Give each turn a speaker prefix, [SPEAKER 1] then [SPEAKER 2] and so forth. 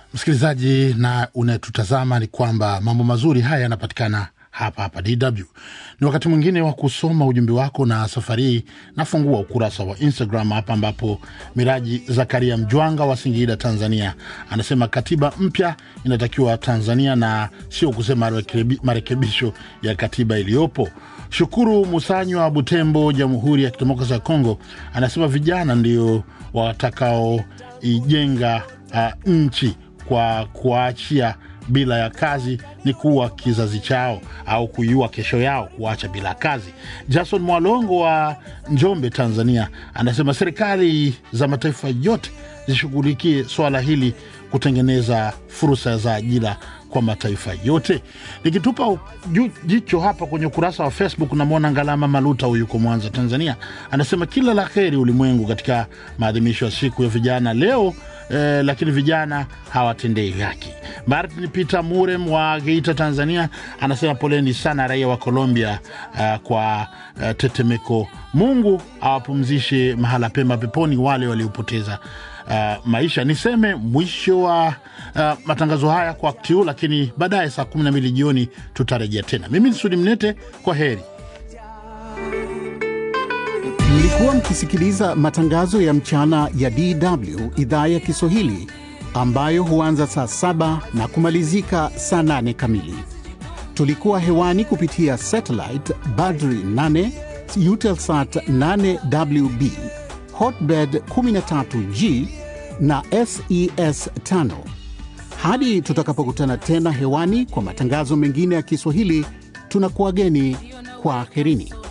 [SPEAKER 1] msikilizaji na unayetutazama ni kwamba mambo mazuri haya yanapatikana hapa hapa DW. Ni wakati mwingine wa kusoma ujumbe wako, na safari hii nafungua ukurasa wa Instagram hapa, ambapo Miraji Zakaria Mjwanga wa Singida, Tanzania, anasema katiba mpya inatakiwa Tanzania na sio kusema marekebi- marekebisho ya katiba iliyopo. Shukuru Musanywa wa Butembo, Jamhuri ya Kidemokrasia ya Kongo, anasema vijana ndio watakaoijenga uh, nchi kwa kuwaachia bila ya kazi ni kuwa kizazi chao au kuiua kesho yao, kuacha bila kazi. Jason Mwalongo wa Njombe, Tanzania, anasema serikali za mataifa yote zishughulikie swala hili kutengeneza fursa za ajira kwa mataifa yote. Nikitupa ju- jicho hapa kwenye ukurasa wa Facebook, namwona Ngalama Maluta, huyu yuko Mwanza, Tanzania, anasema kila la heri ulimwengu katika maadhimisho ya siku ya vijana leo eh, lakini vijana hawatendei haki. Martin Peter Murem wa Geita, Tanzania, anasema poleni sana raia wa Colombia uh, kwa uh, tetemeko. Mungu awapumzishe mahala pema peponi wale waliopoteza uh, maisha. Niseme mwisho wa uh, matangazo haya kwa wakati huu, lakini baadaye saa 12 jioni tutarejea tena. Mimi ni Sudi Mnete, kwa heri.
[SPEAKER 2] Mlikuwa mkisikiliza matangazo ya mchana ya DW idhaa ya Kiswahili ambayo huanza saa saba na kumalizika saa nane kamili. Tulikuwa hewani kupitia satellite Badri 8, Eutelsat 8WB, Hotbird 13G na SES 5. Hadi tutakapokutana tena hewani kwa matangazo mengine ya Kiswahili, tunakuwageni kwa aherini.